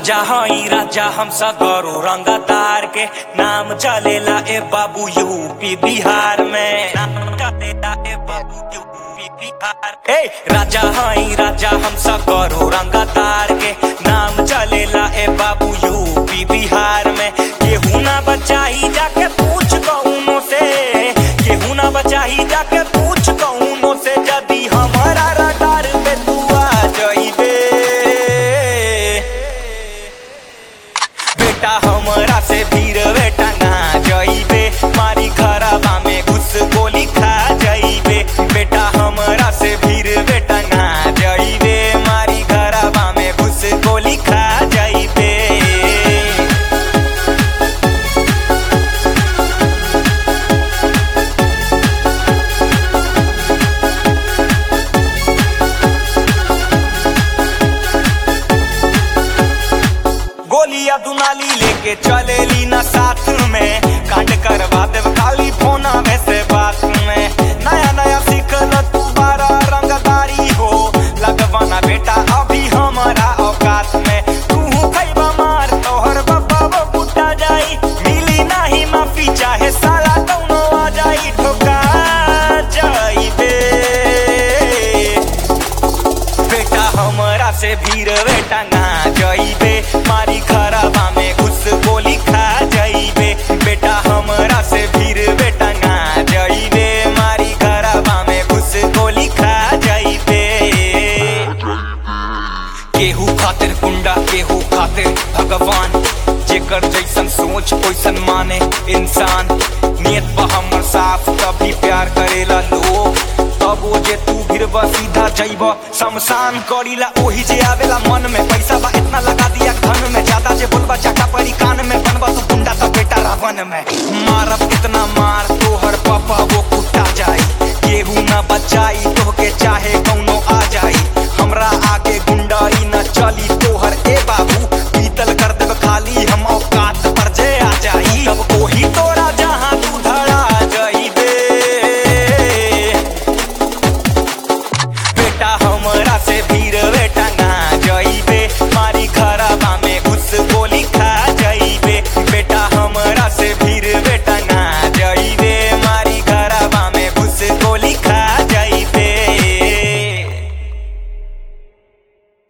राजा हई राजा हम सगरो रंगदार के नाम चलेला ए बाबू यूपी बिहार में नाम चलेला ए बाबू यूपी बिहार ए राजा हई राजा हम सगरो रंगदार के नाम चलेला ए बाबू यूपी बिहार में केहू ना बचाई जाके पूछ कौनो से केहू ना बचाई जाके पूछ कौनो से जदी हमारा रडार पे तू आ जाइबे बेटा हमरा से भीड़ बेटा ना जाइबे मारी खराबा में घुस गोली खा जाइबे बेटा हमरा से भीड़ बेटा ना जाइबे मारी खराबा में घुस गोली खा जाइबे गोलियां दुनाली लेके चलेली ना साथ में कांड करवा देव खाली फोना में से बात में नया नया सीखल तू बारा रंगदारी हो लगवाना बेटा अभी हमारा औकात में तू खैबा मार तोहर बब्बा वो बुट्टा जाई मिली नाही माफी चाहे साला कौनो आ जाई ठोका जाई बे बेटा हमरा से भीड़ बेटा ना जाइबे मारी खराबा में घुस गोली खा जाइबे बेटा हमरा से भीड़ बेटा ना जाइबे मारी खराबा में घुस गोली खा जाइबे केहू खातिर गुंडा केहू खातिर भगवान जेकर जैसन सोच ओइसन माने इंसान नियत बा हमर साफ तभी प्यार करेला लोग तब वो जे तू गिरबा सीधा जइब शमशान करीला ओही जे आवेला मन में पैसा बा इतना लगा दिया धन में ज्यादा जे बोलबा चाटा परी कान में बनबा तू गुंडा तो बेटा रावण में मारब इतना मार तोहर